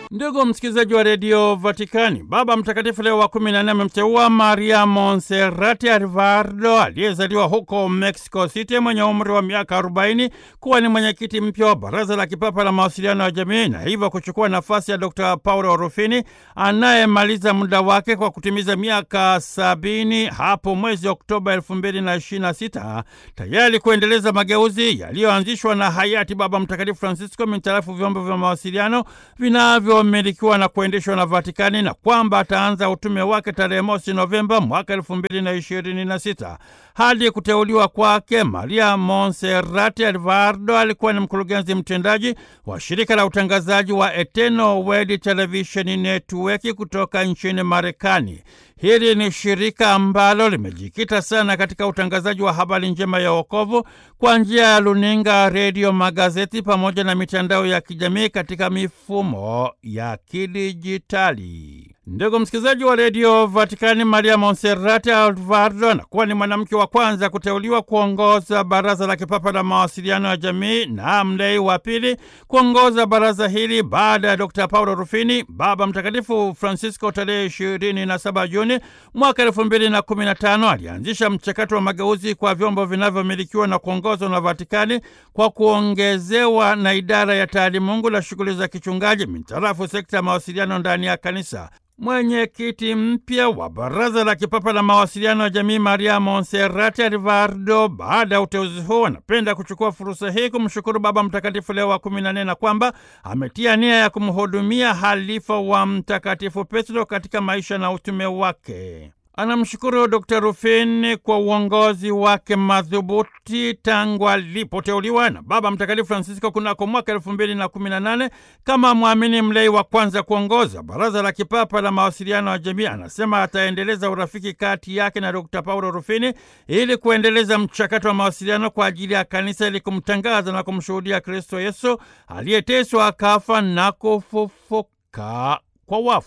Ndugu msikilizaji wa redio Vatikani, Baba Mtakatifu Leo wa kumi na nne amemteua Maria Monserrati Alvarado aliyezaliwa huko Mexico City mwenye umri wa miaka 40 kuwa ni mwenyekiti mpya wa Baraza la Kipapa la Mawasiliano ya Jamii na hivyo kuchukua nafasi ya Dr Paulo Rufini anayemaliza muda wake kwa kutimiza miaka sabini hapo mwezi Oktoba elfu mbili na ishirini na sita tayari kuendeleza mageuzi yaliyoanzishwa na hayati Baba Mtakatifu Francisco mintarafu vyombo vya mawasiliano vinavyo milikiwa na kuendeshwa na Vatikani na kwamba ataanza utume wake tarehe mosi Novemba mwaka elfu mbili na ishirini na sita. Hadi kuteuliwa kwake, Maria Monserrati Alvarado alikuwa ni mkurugenzi mtendaji wa shirika la utangazaji wa Eternal Word Television Network kutoka nchini Marekani. Hili ni shirika ambalo limejikita sana katika utangazaji wa habari njema ya wokovu kwa njia ya luninga, redio, magazeti pamoja na mitandao ya kijamii katika mifumo ya kidijitali. Ndugu msikilizaji wa redio Vatikani, Maria Monserrati Alvarado anakuwa ni mwanamke wa kwanza kuteuliwa kuongoza baraza la kipapa la mawasiliano ya jamii na mlei wa pili kuongoza baraza hili baada ya Dr Paulo Rufini. Baba Mtakatifu Francisco tarehe ishirini na saba Juni mwaka elfu mbili na kumi na tano alianzisha mchakato wa mageuzi kwa vyombo vinavyomilikiwa na kuongozwa na Vatikani kwa kuongezewa na idara ya taalimungu la shughuli za kichungaji mintarafu sekta ya mawasiliano ndani ya kanisa. Mwenyekiti mpya wa Baraza la Kipapa la Mawasiliano ya Jamii, Maria Monserrati Alvarado, baada ya uteuzi huu, anapenda kuchukua fursa hii kumshukuru Baba Mtakatifu Leo wa kumi na nne na kwamba ametia nia ya kumhudumia halifa wa Mtakatifu Petro katika maisha na utume wake. Anamshukuru Dr Rufini kwa uongozi wake madhubuti tangu alipoteuliwa na Baba Mtakatifu Francisco kunako mwaka elfu mbili na kumi na nane kama mwamini mlei wa kwanza kuongoza Baraza la Kipapa la Mawasiliano ya Jamii. Anasema ataendeleza urafiki kati yake na Dr Paulo Rufini ili kuendeleza mchakato wa mawasiliano kwa ajili ya kanisa ili kumtangaza na kumshuhudia Kristo Yesu aliyeteswa akafa na kufufuka kwa wafu.